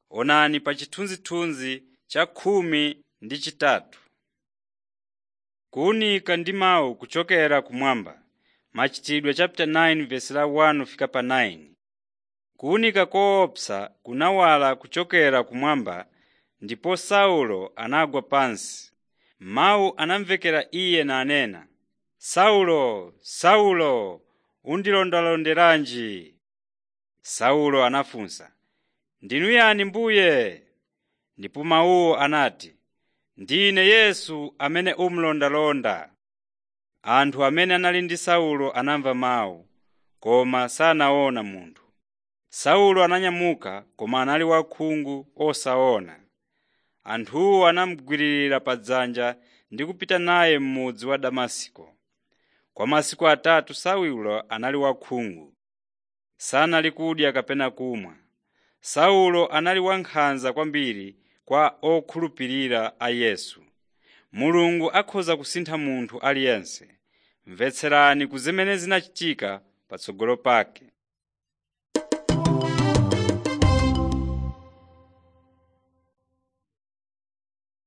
Onani pa chithunzithunzi cha khumi ndi chitatu. Kuwunika ndi mawu kuchokera kumwamba. Machitidwe 9:1-9 Kuwunika koopsa kunawala kuchokera kumwamba ndipo Saulo anagwa pansi. Mawu anamvekera iye nanena, “Saulo, Saulo, undilondalonderanji?” Saulo anafunsa, “Ndinu yani Mbuye?” Ndipo mawuwo anati, “Ndine Yesu amene umulondalonda.” Anthu amene anali ndi Saulo anamva mawu, koma sanaona munthu. Saulo ananyamuka koma anali wakhungu osaona. Anthuwo anamugwiririra padzanja ndi kupita naye m'mudzi wa Damasiko. Kwa masiku atatu Saulo anali wakhungu, sanali kudya kapena kumwa. Saulo anali wankhanza kwambiri kwa okhulupirira a Yesu. Mulungu akhoza kusintha munthu aliyense. Mvetserani ku zimene zinachitika patsogolo pake.